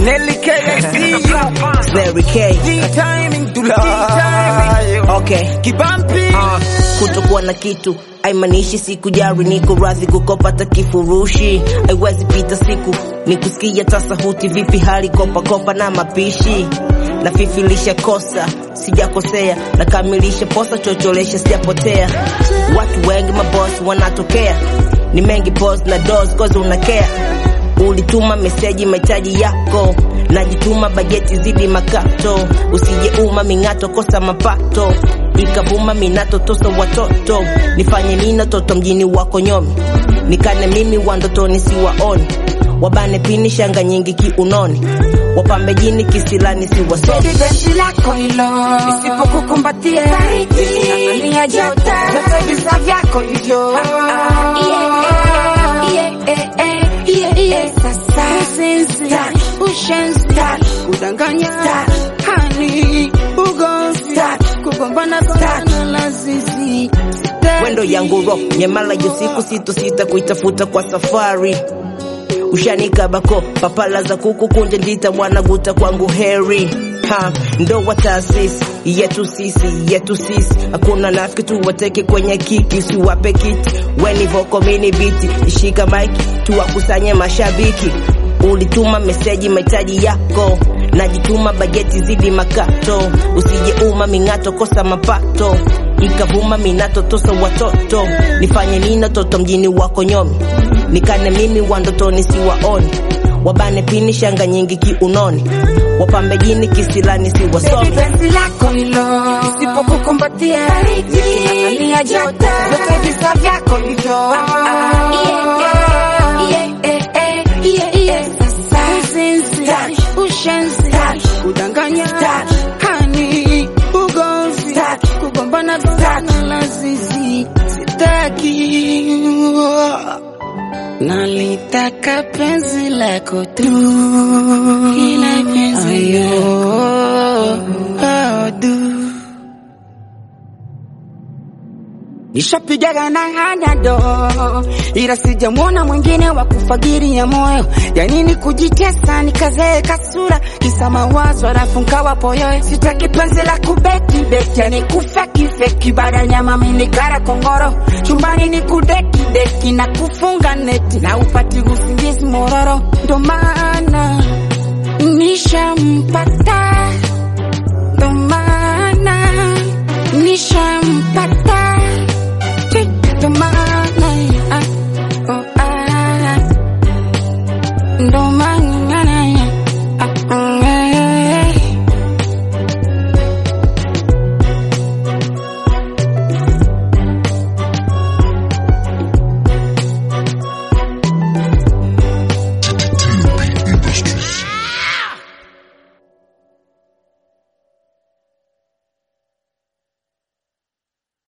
Nelly K, I see you. Larry K. D-timing, D-timing. Okay. Kibampi. Uh, kutokuwa na kitu haimaanishi siku jari niko radhi kukopata kifurushi haiwezi pita siku ni kusikia tasahuti vipi hali kopa kopa na mapishi nafifilisha kosa sijakosea nakamilisha posa chocholesha sijapotea watu wengi mabosi wanatokea ni mengi pos na dos kozi unakea ulituma meseji mahitaji yako najituma bajeti zidi makato usijeuma ming'ato kosa mapato ikavuma minato tosa watoto nifanye nino toto mjini wako nyomi nikane mimi wandotoni siwaoni wabane pini shanga nyingi kiunoni wapambe jini kisilani siwasomi Baby penzi lako hilo isipokukumbatia Nang'ania joto Vyote visa vyako hivyo Sasa usinzi ushenzi kudanganya hani ugozi kugombana gombana lazizi wendo yangu ro nyamala yo siku sito sita kuitafuta kwa safari ushanikabako papala za kuku kunja ndita wanaguta kwangu heri ha ndoa taasisi yetu sisi yetu sisi hakuna nafiki tuwateke kwenye kiki usiwape kiti weni voko mini biti ishika maiki tuwakusanye mashabiki ulituma meseji mahitaji yako najituma bajeti zidi makato usijeuma ming'ato kosa mapato ikavuma minato tosa watoto nifanye nino toto mjini wako nyomi nikane mimi wandotoni siwaoni wabane pini shanga nyingi kiunoni wapambe jini kisilani siwasomi Baby penzi lako hilo isipokukumbatia Nang'ania joto Vyote visa vyako hivyo Sasa usinzi ushenzi kudanganya hani ugozi kugombana gombana lazizi sitaki nalitaka penzi lako tu ila penzi lako du Nishapigaga na hanado ila sijamwona mwingine wa kufagiria moyo. Ya nini kujitesa nikazeeka sura kisa mawazo alafu nkawa poyo. Sitaki penzi la kubeti beti, yani kufeki feki, baada nyama mini kara kongoro chumbani ni kudeki deki na kufunga neti na upati usingizi mororo, ndo maana nishampata, ndo maana nishampata